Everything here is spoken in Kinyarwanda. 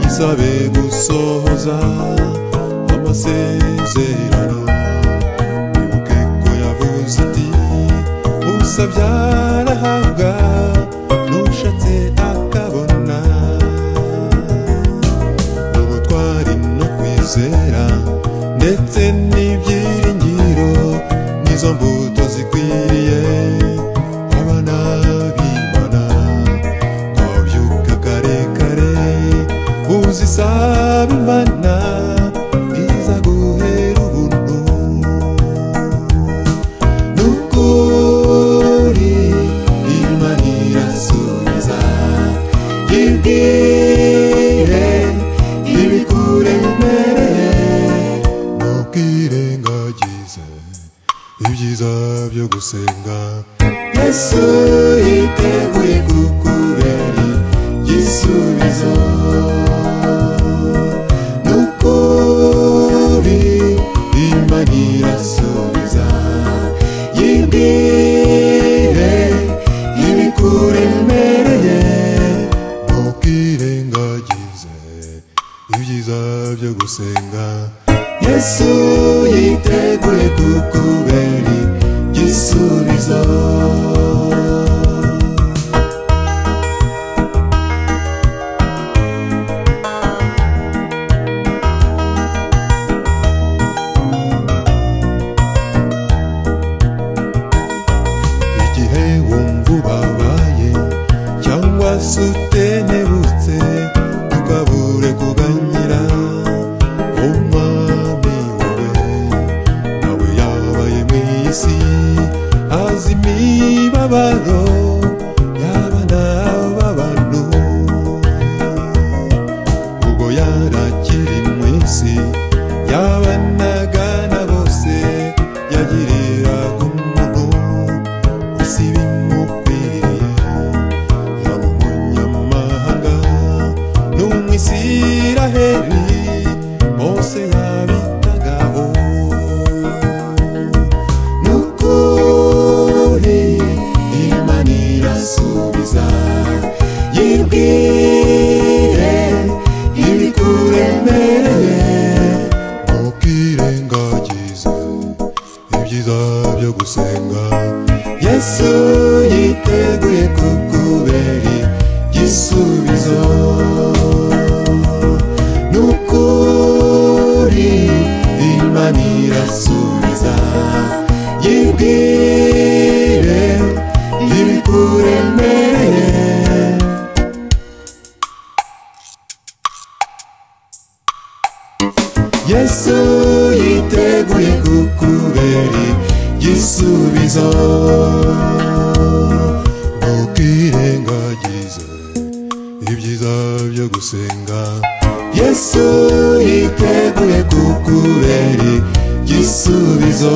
tuzabe gusohoza amasezerano wibuke ko yavuze ati usabye arahabwa n'ushatse akabona ubutwari no kwizera ndetse n'ibyiringiro nizo mbuto zikwiriye abana b'imana twabyuka kare kare uzisaba imana izaguhera ubuntu nukuri imana irasubiza ibwire ibikure imbere ntukwirengagize ibyiza byo gusenga yesu yiteguye kukubera igisubizo nukuri imana irasubiza yibwire ibikuremereye ntukirengagize ibyiza byo gusenga yesu yiteguye kukubera igisubizo igihe wumva ubabaye cyangwa se utenebutse ukabure kuganyira umwami wowe nawe yabaye mu isi azi imibabaro y'abana b'abantu ubwo yarakiri mu isi yabanaga na bose yagiriraga umuntu isi bimukwiriye yaba umunyamahanga n'umwisiraheli bose yabitagaho nukuri imana irasubiza yibwire ibikuremereye ntukirengagize ibyiza byo gusenga yesu yiteguye kukubera igisubizo nukuri imana irasubiza yibwire ibikuremereye yesu yiteguye kukubera igisubizo ntukirengagize ibyiza byo gusenga yesu yiteguye kukubera igisubizo